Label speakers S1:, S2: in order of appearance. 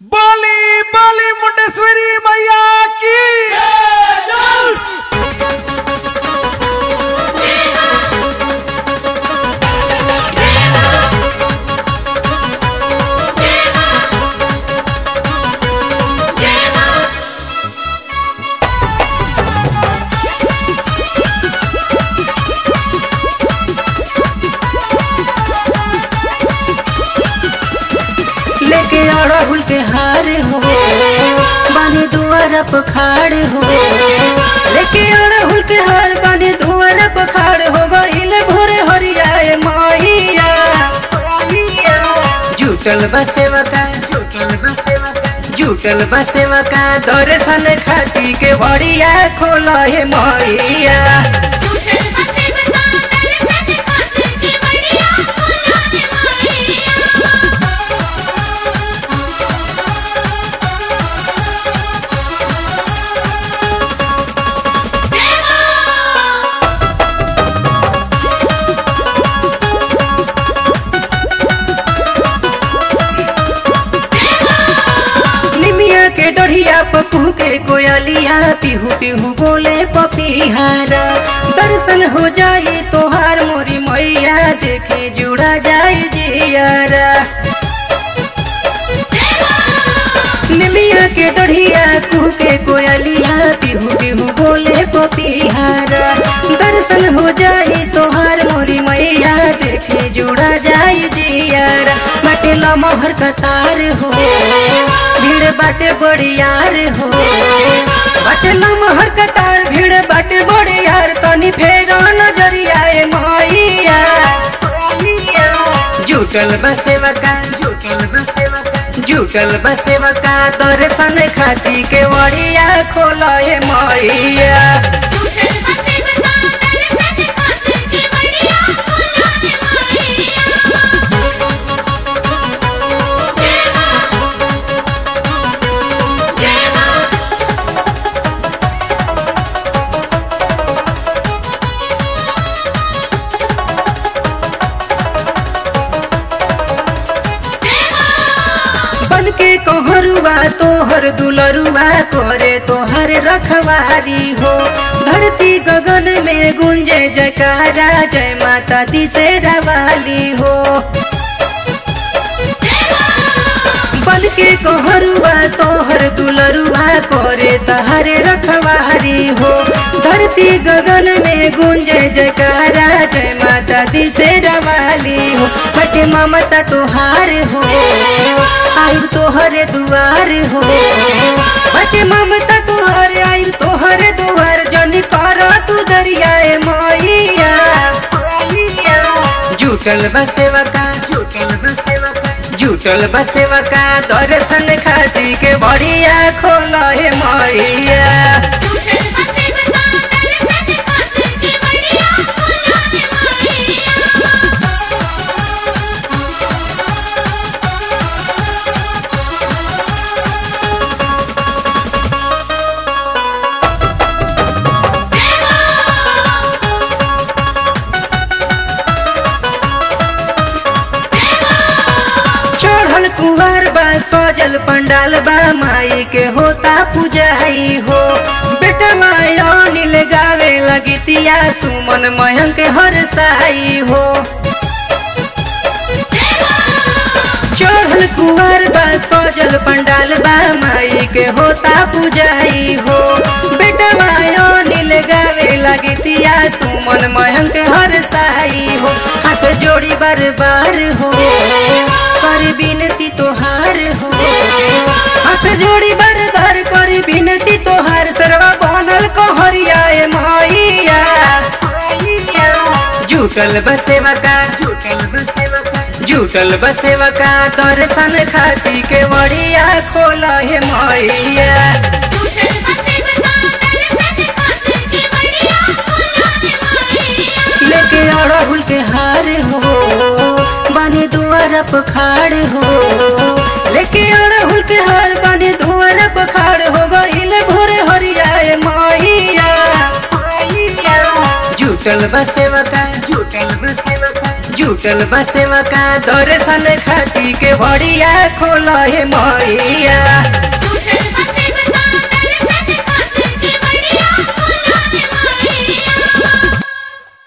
S1: बोली बोली मुंडेश्वरी मैया की
S2: लेके अड़हुल के हार हो बानी दुआर पखाड़ हो लेके अड़हुल के हार बानी दुआर पखाड़ हो गईल भोरे हरियाए माहिया जुटल बसेवका जुटल बसेवका जुटल बसेवका दर्शन खाती के बड़िया खोल हे मैया
S3: दूसर बसे बता दर्शन खातिर के बढ़िया खोला है माहिया
S2: निमिया के डढ़िया पप्पू के कोयलिया पिहू पिहू बोले पपीहारा दर्शन हो जाई तोहार मोरी मैया देखे जुड़ा जाई जियारा निमिया के डढ़िया कुह के कोयलिया पिहू पिहू बोले पपीहारा दर्शन हो जाई तोहार मोरी मैया देखे जुड़ा जाई जियारा बाटे लमहर कतार हो भीड़ बाटे बड़ियार हो बाटे लमहर कतार भीड़ बाटे बड़ियार तनी फेर नजरिया ए मैया जुटल बसेवका जुटल बसेवका जुटल बसेवका दर्शन खाती के वड़िया खोल ए मैया
S3: दूसर बसे बता दर्शन खातिर के बढ़िया खोला है माहिया जय मां जय मां
S2: बन के कहरुआ तोहर दुलरुआ करे तोहर रखवारी हो धरती गगन में गुंजे जयकारा जय माता दी से रवाली हो बन के कहरुआ तोहर दुलरुआ करे तहर रखवारी हो धरती गगन में गुंजे जयकारा जय माता दी से रवाली हो बट ममता तोहार हो आयु तोहर दुआर हो बट ममता तोहर आयु तोहर दुआर जन कर तू दरियाए मैया जुटल बसेवका जुटल बसेवका जुटल बसेवका दर्शन खाती के बढ़िया खोल हे मैया
S3: दूसर बसे बता दर्शन खातिर के बढ़िया खोला है माहिया
S2: चढ़ल कुवार बा सजल पंडाल बा माई के होता पुजाई हो बेटा माया नील गावे लगितिया सुमन मयंक हर साई हो चढ़ल कुवार बा सजल पंडाल बा माई के होता पुजाई हो बेटा माया नील गावे लगितिया सुमन मयंक हर साई हो हाथ जोड़ी बार बार हो कर बिनती तोहार हो हाथ जोड़ी बार बार कर बिनती तोहार सरवा बनल कहरिया ए मैया जुटल बसेवका जुटल बसेवका जुटल बसेवका दर्शन खाती के वड़िया खोल हे मैया
S3: दूसर बसे बता दर्शन खातिर के बढ़िया खोला है माहिया
S2: लेके अड़हुल के हार हो बानी दुआर पखाड़ हो लेके अड़हुल के हार बानी दुआर पखाड़ हो गईल भोरे हरियाए मैया जुटल बसेवका जुटल बसेवका जुटल बसेवका दर्शन खाती के बढ़िया खोल हे मैया